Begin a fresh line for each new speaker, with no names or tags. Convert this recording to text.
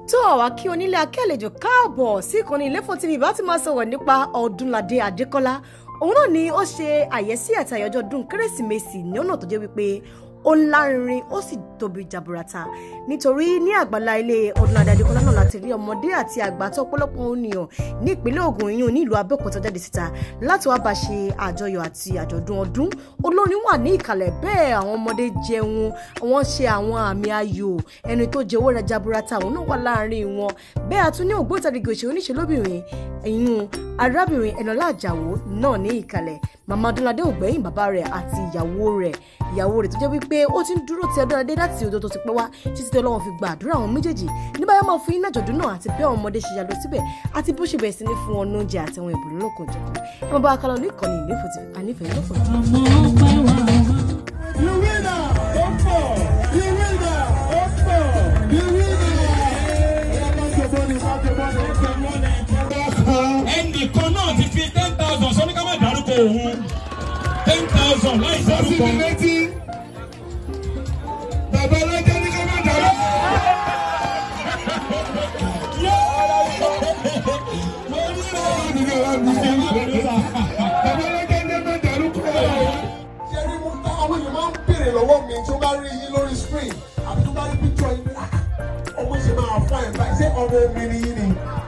tó àwa kí onílé akẹ́lẹ́jọ káàbọ̀ sí ìkànnì Ilefo TV bá ti máa sọ̀rọ̀ nípa Ọdúnládé Adékọ́lá òun náà ni ó ṣe àyẹ́sí àti àyájọ́ ọdún kérésìmesì ní ọ̀nà tó jẹ́ wípé ó lárinrin ó sì tóbi jaburata nítorí ní àgbàlá ilé Ọdúnládé Adékọ́lá náà láti rí ọmọdé àti àgbà tó ọ̀pọ̀lọpọ̀ ènìyàn ní ìpínlẹ̀ Ògùn yìí ní ìlú Abẹ́òkúta jáde síta láti wá bá ṣe àjọyọ̀ àti àjọ̀dún ọdún olórin wà ní ìkàlẹ̀ bẹ́ẹ̀ àwọn ọmọdé jẹun wọ́n ṣe àwọn àmì ayò ẹni tó jẹ owó rẹ̀ jaburata àwọn náà wà láàrin wọn bẹ́ẹ̀ a tún ní ògbóǹtarìgì òṣèré oníṣẹ́lóbìnrin ẹ̀yìn arábìnrin Ẹnọlá Àjàó náà ní ìkàlẹ̀ màmá Ọdúnládé ògbẹ́yìn bàbá rẹ̀ àti ìyàwó rẹ̀ ìyàwó rẹ̀ tó jẹ́ wípé ó ti ń dúró ti Ọdúnládé láti ọjọ́ tó ti pẹ́ wá títí tí Ọlọ́run fi gba àdúrà àwọn méjèèjì ní báyọ̀ máa fún yín náà jọ̀dún náà àti bí àwọn ọmọdé ṣe yàlọ síbẹ̀ àti bó ṣe bẹ̀rẹ̀ sí ní fún wọn lóúnjẹ àti àwọn ìbùdó lóko jẹ̀kọ́ ẹ máa bá a kálọ̀ ní ìkànnì Ilefo TV ànífẹ̀ẹ́ lọ́pọ̀
You winner, Oppo. You winner, Oppo. You winner. Back your money, back your money, back your money.
ẹnìkan náà ti fi ten thousand sọ ní ká má dárúkọ òun ten thousand láì
Sọ́sì
dárúkọ.
mi létí. Bàbá ọlọ́jà ní ká má dàrú. Bàbá ọlọ́jà ní ká má dàrú kúrò. Ṣé rí mo tá àwọn èèyàn máa ń béèrè lọ́wọ́ mi tí ó bá rí yín lórí screen àbí tó bá rí picture yín bí "Ah, ọmọ ṣe máa fọ́ ẹ̀ báyìí ṣé ọmọ omi ni yín ni?